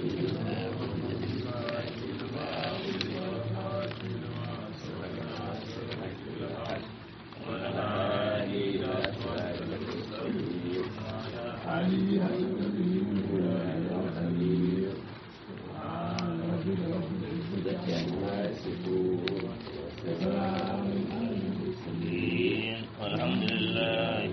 والحمد لله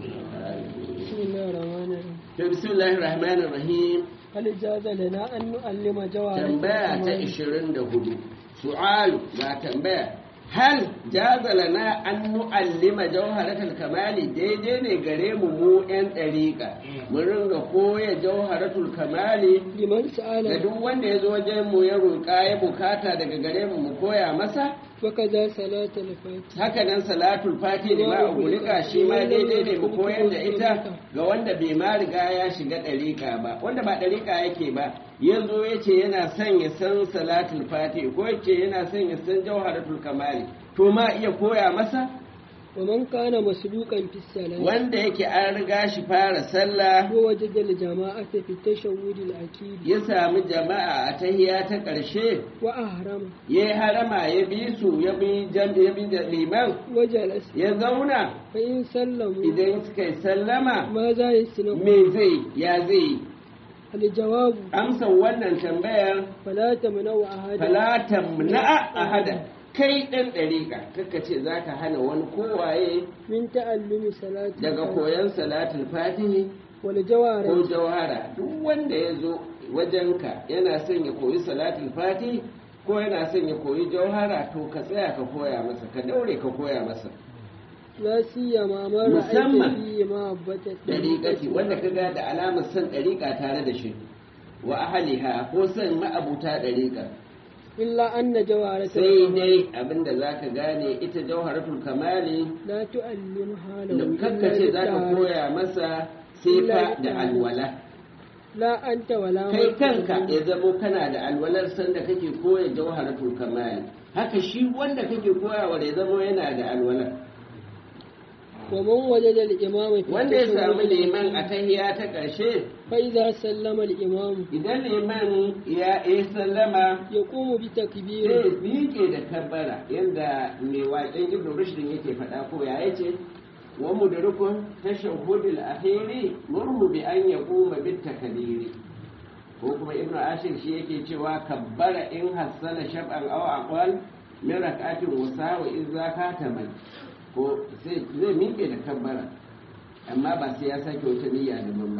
بسم الله الرحمن الرحيم بسم الله الرحمن الرحيم هل جاز لنا أن نعلم جوارح tambaya ta 24 su'alu ga tambaya hal jaza lana an nu'allima jawharatul kamali daidai ne gare mu mu yan dariƙa mun ringa koya jawharatul kamali liman da sa'ala duk wanda ya zo wajen mu ya roƙa ya bukata daga gare mu mu koya masa وكذا صلاة الفاتحة haka nan salatul fati da ma ugulika shi ma daidai ne mu koyar da ita ga wanda bai ma riga ya shiga ɗariƙa ba wanda ba ɗariƙa yake ba ya zo ya ce yana son ya san salatul fati ko ya ce yana son ya san jawharatul kamali to ma iya koya masa ومن كان مسلوقا في الصلاة wanda yake an riga shi fara sallah ووجد الجماعة في التشهد الأكيد ya sami jama'a a tahiya ta ƙarshe وأهرم ya yi harama ya bi su ya bi jam- ya bi da liman وجلس ya zauna فإن سلموا idan suka yi sallama ماذا يسلم me zai ya zai الجواب amsa wannan tambayar فلا تمنع أحدا falatan na'a ahada kai ɗan ɗariƙa kaka ce za ka hana wani kowaye من تعلم صلاة daga الفاتحة koyon salatul fatihi ko والجوارح jawhara duk wanda ya zo wajenka yana son ya koyi salatul fatihi ko yana son ya koyi jawhara to ka tsaya ka koya masa ka daure ka koya masa لا سيما ما رأيت Musamman فيه محبة ɗariƙati wanda ka ga da alamar son ɗariƙa tare da shi wa ahaliha ko son ma'abuta ɗariƙa إلا أن جوارة sai dai abinda za ka gane ita jauharatul kamali لا تعلمها له da إلا kakkace za ka بالتعارف. koya masa sifa da alwala لا أنت ولا kai من kanka تعلم. ya zamo kana da alwalar sanda kake koya jauharatul kamali haka shi wanda kake koyawa da ya zamo yana da alwalar ومن وجد الإمام في wanda ya التشهد samu liman a tahiya ta ƙarshe فإذا سلم الإمام idan liman ya yi sallama يقوم sai بتكبيره miƙe da kabbara yadda mai waƙen ibn rushdin yake faɗa ko ya yace wa mudrikun tashahhudul akhiri murmu bi an yaquma bit takbiri ko kuma ibn ashir shi yake cewa kabbara in hassana shab'an aw aqwal min rak'atin wasawa idza kataman ko sai zai miƙe da kabbara amma ba sai ya sake wata niyya daban ba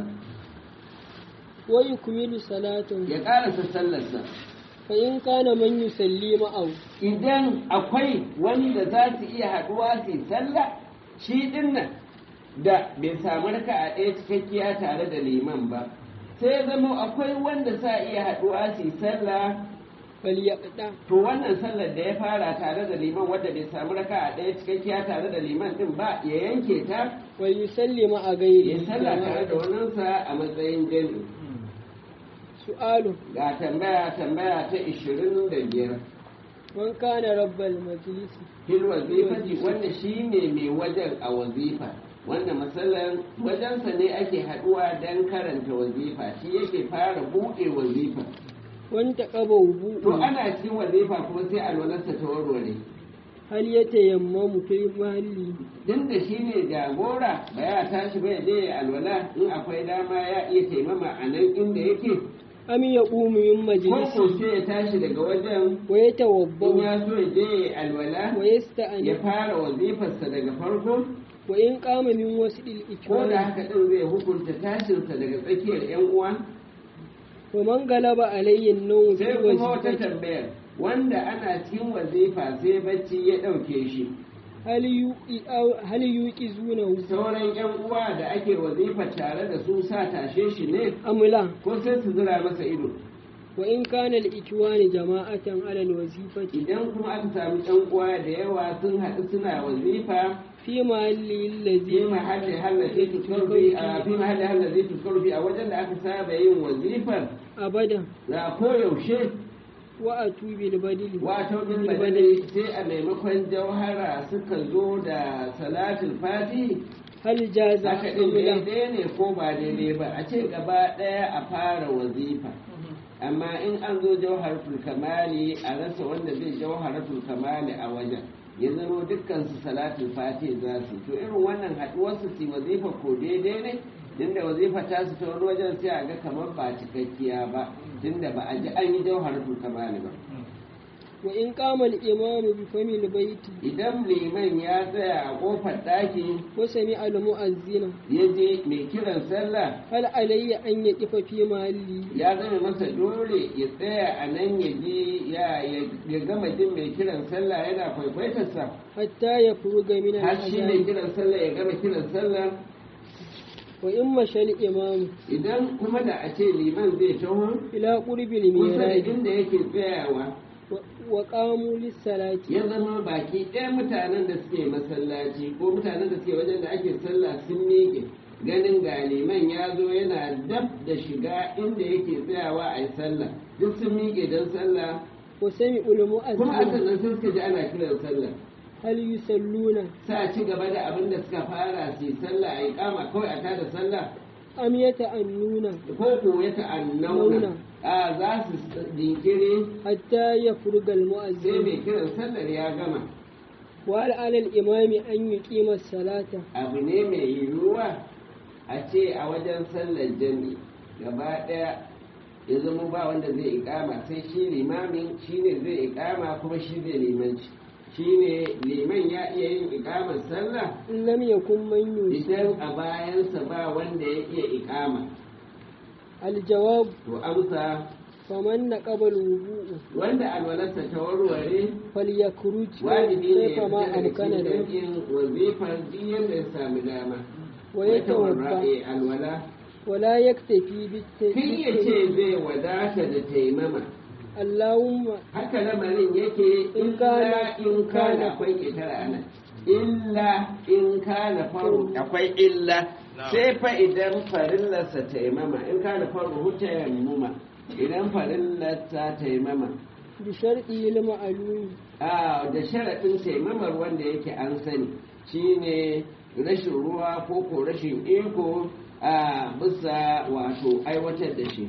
ويكمل صلاته ya ƙarasa sallarsa فإن كان من يصلي معه idan akwai wani da za su iya haɗuwa su yi sallah shi ɗin nan da bai samu raka a ɗaya cikakkiya tare da liman ba sai ya zama akwai wanda sa iya haɗuwa su yi sallah فليقطع to wannan sallar da ya fara tare da liman wadda bai samu raka a ɗaya cikakkiya tare da liman ɗin ba ya yanke ta ويصلي مع ya غيره sallah tare da waninsa a matsayin jami'i سؤال ga tambaya tambaya ta ishirin da biyar من كان رب المجلس fil wazifati wanda shine mai wajen a wazifa wanda matsalan wajensa ne ake haduwa don karanta wazifa shi yake fara buɗe wazifa وانتقب to وضوءه ana cikin wazifa kuma sai alwalarsa ta warware هل يتيمم في محله din da shi ne jagora ba ya tashi ba ya je ya alwala in akwai dama ya iya taimama a nan inda yake أم يقوم من ko مجلسه ko sai ya tashi daga wajen in ويتوضأ ya so ya je ya alwala ya ويستأنف fara wazifarsa daga farko وإن قام من وسط ko da الإكرام haka ɗin zai hukunta tashinsa daga tsakiyar 'yan uwa ومن غلب عليه النوم في sai kuma wata وظيفته tambayar wanda ana cikin wazifa sai bacci ya ɗauke shi هل يوقي أو هل يوقظونه sauran 'yan uwa da ake wazifa tare da su sa tashe shi ne أم لا ko sai su zira masa ido وإن كان الإكوان جماعة على الوظيفة idan kuma aka sami 'yan uwa da yawa sun haɗu suna wazifa في محل fi الذي mahalli hallazi tuskarfi a fi mahalli hallazi tuskarfi a wajen da aka saba yin wazifar أبدا da koyaushe وأتوا بالبدل wato bin بالبدل badali sai a maimakon jauhara suka zo da salatul fati هل جاز haka أم din لا daidai ne ko ba daidai ba a ce gaba ɗaya a fara wazifa amma in an zo jawharatul kamali a rasa wanda zai jawharatul kamali a wajen ya zama dukkan su salatul fati za su to irin wannan haduwar su su wazifa ko daidai ne tunda wazifa ta su ta wani wajen sai a ga kamar ba cikakkiya ba tunda ba a ji an yi jawharatul kamali ba wa in qama al-imamu bi famil baiti idan liman ya tsaya a kofar ɗaki wa sami'a al-mu'azzina ya je mai kiran sallah hal alayya an yaqifa fi mahalli ya zama masa dole ya tsaya a nan ya ji ya ya gama jin mai kiran sallah yana kwaikwaitarsa hatta yafruga min har shi mai al-adhan kiran sallah ya gama kiran sallah wa in mashal imamu idan kuma da a ce liman zai taho ila qurbil kusa da miraj inda yake tsayawa wa qamu lis-salati ya zama baki ɗaya mutanen da suke masallaci ko mutanen da suke wajen da ake sallah sun miƙe ganin ga liman ya zo yana dab da shiga inda yake tsayawa a yi sallah duk sun miƙe don sallah wa sami'u kuma a al-mu'azzina sannan sun suka ji ana kiran sallah hal yusalluna sa ci gaba da abin da suka fara su yi sallah a yi kama kawai a tada sallah am yata'annuna ko ko ya ta'annauna a za su jinkiri hatta yafruga sai al-mu'azzin mai kiran sallar ya gama wa hal 'ala al-imami an yuqima as-salata abu ne mai yiwuwa a ce a wajen sallar jami gaba ɗaya ya zama ba wanda zai ikama sai shi limamin shi ne zai ikama kuma shi zai limanci shi ne liman ya iya yin ikamar sallah in lam yakun man yusi idan a bayansa ba wanda ya iya ikama al-jawab to amsa faman naqaba al-wudu'u wanda alwalarsa ta warware falyakruj wajibi ne ya kayfa ma fita daga amkana cikin lahu jam'in wazifar duk yadda ya sami dama wa wata yatawaffa warra'e alwala wala yaktafi Kin ya ce bit zai wadata da taimama Allahumma haka lamarin yake In illa kana- in kana akwai ƙetare ana illa in kana faru akwai illa sai fa idan farillarsa taimama in kana faru huta yammuma idan farillarsa taimama bi shar'i lil ma'lum a da sharaɗin taimamar wanda yake an sani shine rashin ruwa ko ko rashin iko a bisa wato aiwatar da shi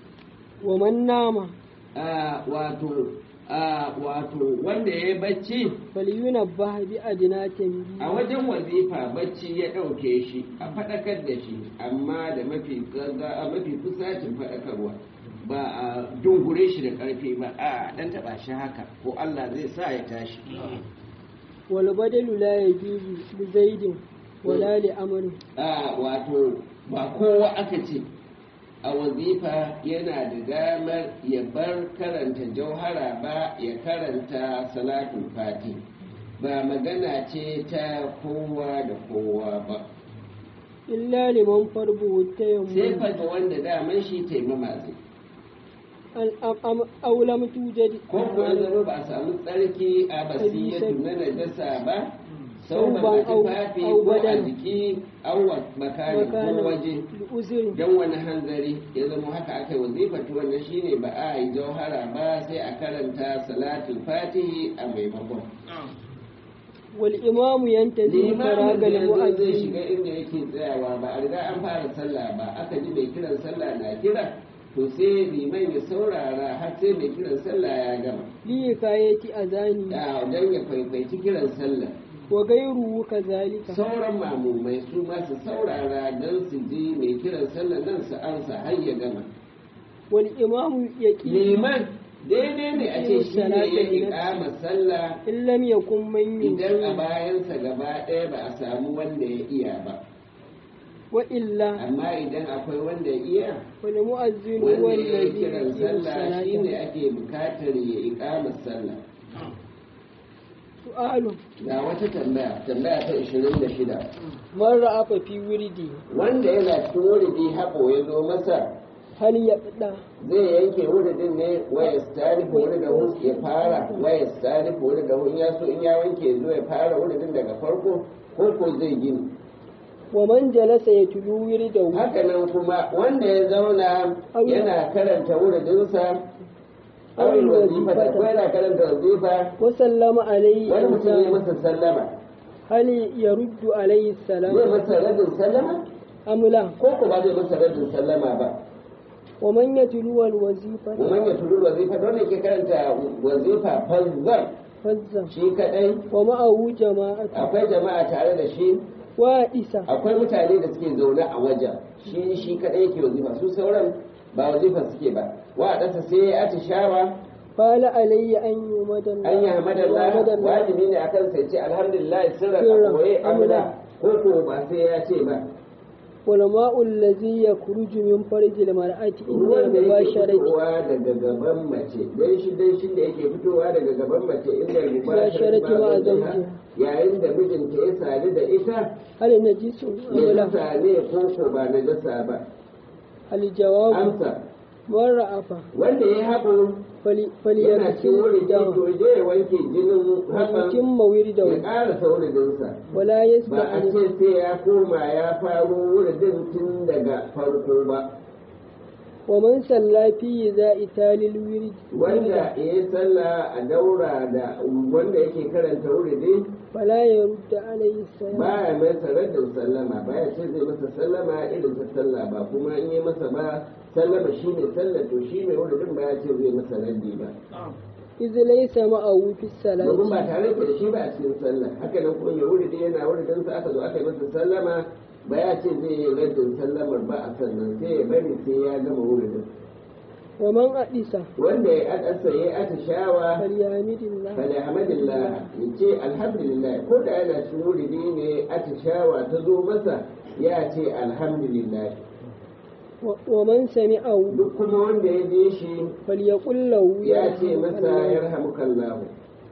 wa man nama Ah, wato ah, wato wanda ya yi bacci falyunabbah bi adnatin a wajen wazifa bacci ya ɗauke shi a faɗakar da shi amma da mafi gaga- a mafi kusacin faɗakarwa ba a dungure shi da ƙarfi ba a ɗan taɓa shi haka ko Allah zai sa ya tashi wal badalu la yajuzu li zaidin wala li amrin a wato ba kowa aka ce a wazifa yana da damar ya bar karanta jauhara ba ya karanta salatul fati ba magana ce ta kowa da kowa ba illa liman farbu sai tayammum fa ga wanda daman shi taimama zai al am aw lam tujad ko kuwa zama ba a samu tsarki a basiyatu na najasa ba sau ba Sauban au- tufafi au ko a badan. jiki au makani ko waje bi uzrin don wani hanzari ya zama haka aka yi wazifatu wannan shine ba a yi jauhara ba sai a karanta salatul fatihi a maimakon wal imamu yantazi limamin da faragal yanzu zai mu'azzin shiga inda yake tsayawa ba a riga an fara sallah ba aka ji mai kiran sallah na kira to sai liman ya saurara har sai mai kiran sallah ya gama li kayati azani da don ya kwaikwaci kiran sallah wa gairuhu kazalika sauran mamumai su ma su saurara don su ji mai kiran sallah nan su ansa har ya gama wal imamu yaqi liman daidai ne a ce shi ne ya iƙama sallah in lam yakun man idan a yusi bayansa gaba ɗaya ba a samu wanda ya iya ba wa illa amma idan akwai wanda ya iya wal mu'azzin huwa wanda ya yi alladhi kiran yuqimu sallah shi ne salata ake bukatar ya iƙama sallah su'alu ga wata tambaya tambaya ta 26 man ra'afa fi wurdi wanda yana cikin wuridi haɓo ya zo masa hal yaqda zai yanke wuridin ne waya stari wuri da hu ya fara waya stari wuri da hu in ya so in ya wanke zo ya fara wuridin daga farko ko ko zai gini wa man jalasa yatlu wirdahu haka nan kuma wanda ya zauna yana karanta wuridinsa awil wazifa da ko yana karanta wazifa wa sallama alayhi wani mutum ya insan masa sallama hal yaruddu alayhi salam zai masa radin sallama amla ko ko ba zai masa radin sallama ba wa man yatlu al wazifa ومن يتلو الوظيفة دون يكي كانت وظيفة فالظر fazza shi kadai wa ma'ahu jama'atu akwai jama'a tare da shi wa isa akwai mutane da suke zaune a wajen shi shi kadai yake wazifa su sauran ba wazifa suke ba wa a ƙasa sai ya atishawa qala alayya an yumadan an yi hamadallah wajibi ne akan sai ce alhamdulillah sirra a koye amina ko ko ba sai ya ce ba wal ma'u allazi yakhruju min farjil mar'ati inda ruwan da yake mubasharati fitowa daga gaban mace dan shi dan shi da yake fitowa daga gaban mace inda Mubasharati ma mubasharati zawjiha. yayin da mijinta ya sadu da ita hal najisu amla najasa ne ko ko ba najasa ba al jawab amsa man ra'afa wanda ya haɓo fali yana cikin wurin falyakti to je ya wanke jinin haɓan mutum mawirda ya ƙara sauridinsa wala ba a yasba'ani ce sai ya koma ya faro wuridin tun daga farko ba wa man salla fi za'i talil wirid wanda ya yi sallah a daura da wanda yake karanta wuridi fala yarudda alayhi salam baya masa raddin sallama baya ce zai masa sallama irin ta sallah ba kuma in yi masa ba sallama shi ne sallah to shi mai wuridin baya ce zai masa raddi ba iz laysa ma'ahu fi domin salati ba tare da shi ba a cikin sallah haka nan kuma mai wuridi yana wuridin sa aka zo aka yi masa sallama ba ya ce zai yi raddin sallamar ba a sannan sai ya bari sai ya gama wuridin wa man adisa wanda ya adasa ya atishawa falyamidillah falhamdulillah ya ce alhamdulillah ko da yana cikin wuridi ne atishawa ta zo masa ya ce alhamdulillah wa wa man sami'ahu duk kuma wanda ya je shi falyaqul lahu ya ce masa yarhamukallah. yarhamukallahu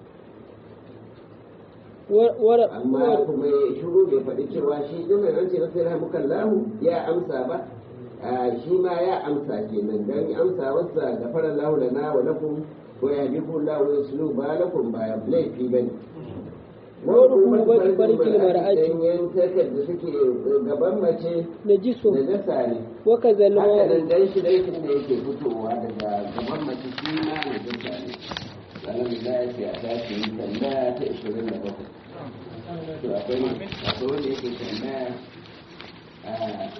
Wa- wa- amma wa- kuma ya shiru bai faɗi cewa shi ɗin an ce masa yarhamukallahu ya amsa ba a shi ma ya amsa kenan dan amsa wasa gafara lahu lana wa lakum wa yahdikum lahu wa yuslu balakum ba laifi bane Wadda kuma barkil mar'ati. Ganyen takar da suke gaban mace najisu da nasa ne. wa kazal Haka ma'u nan dan shi laifin da yake fitowa daga gaban mace shi ma na nasa ne. Alhamdulillah ya ce a tashi yi tambaya ta ishirin da bakwai. To akwai akwai wanda yake tambaya a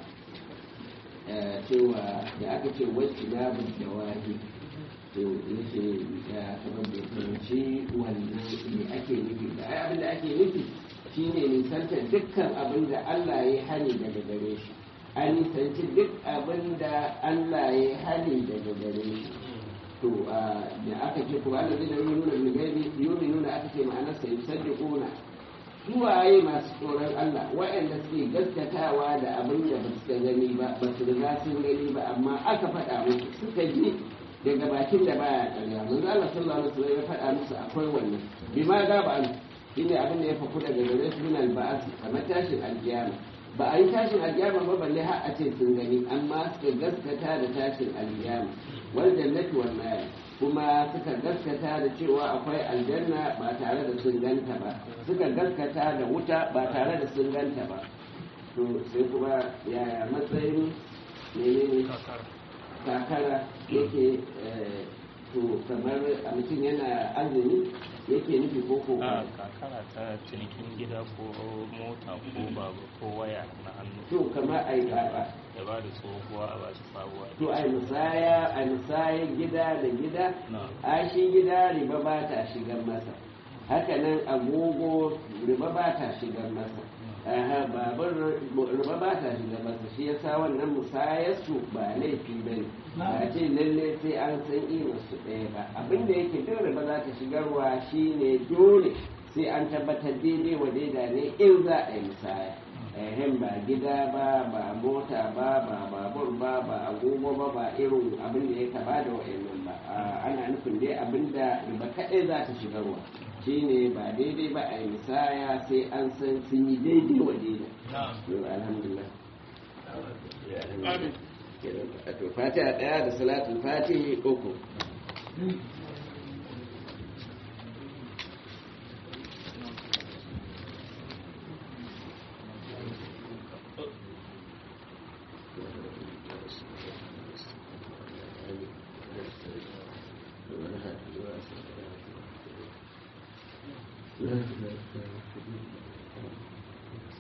a cewa da aka ce wacce na da wahi to yake da kamar da fahimci wannan me ake nufi da ai abin da ake nufi shine nisanta dukkan abin da Allah ya hani daga gare shi an nisanci duk abin da Allah ya hani daga gare shi to a, da aka ce kuma Allah zai da yi nuna bilgaibi yumi nuna aka ce ma'anar sai saddiquna suwaye masu tsoron Allah waɗanda suke gaskatawa da abin da ba su gani ba ba su riga sun gani ba amma aka faɗa musu suka ji daga bakin da baya ƙarya manzo Allah sallallahu alaihi wasallam ya faɗa musu akwai wannan bi ma ga ba shine abin da ya faku daga gare su min al-ba'as kamar tashin alkiyama ba a yi tashin alkiyama ba balle har a ce sun gani amma suka gaskata da tashin alkiyama wal jannati wal nar kuma suka gaskata da cewa akwai aljanna ba tare da sun ganta ba suka gaskata da wuta ba tare da sun ganta ba to sai kuma yaya matsayin menene kakara yake eh, to kamar a mutum yana azumi yake nufi ko ko a kakara ta cinikin gida ko mota ko babur ko waya na hannu to kamar ai kaka da ba da tsohuwa a bashi sabuwa to ai musaya ai musaya gida da gida na a shi gida riba ba ta shigar masa haka nan agogo riba ba ta shigar masa aha babur riba ba ta shigar masa shi yasa wannan musayarsu ba laifi ba ne ba ce lalle sai an san irin su ɗaya ba abin da yake duk riba za ta shigarwa shine dole sai an tabbatar daidai wa daida ne in za a yi musaya ehem ba gida ba ba mota ba ba babur ba ba agogo ba ba irin abin da ya kaba da wa'annan ba A, ana nufin dai abin da riba kaɗai za ta shigarwa shine ba daidai ba a yi misaya sai an san sun yi daidai wa daida Yau, alhamdulillah to fatiha ɗaya da salatul fatihi uku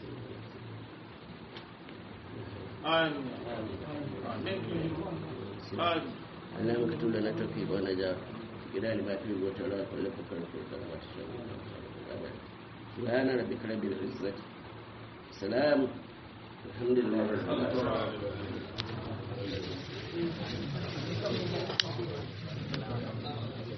Amin. Amin. والسلام اللهم اكتب لنا التوفيق والنجاة إلى لما فيه وتعالى كل فكر في الكلمات سبحان ربك رب العزة سلام الحمد لله رب العالمين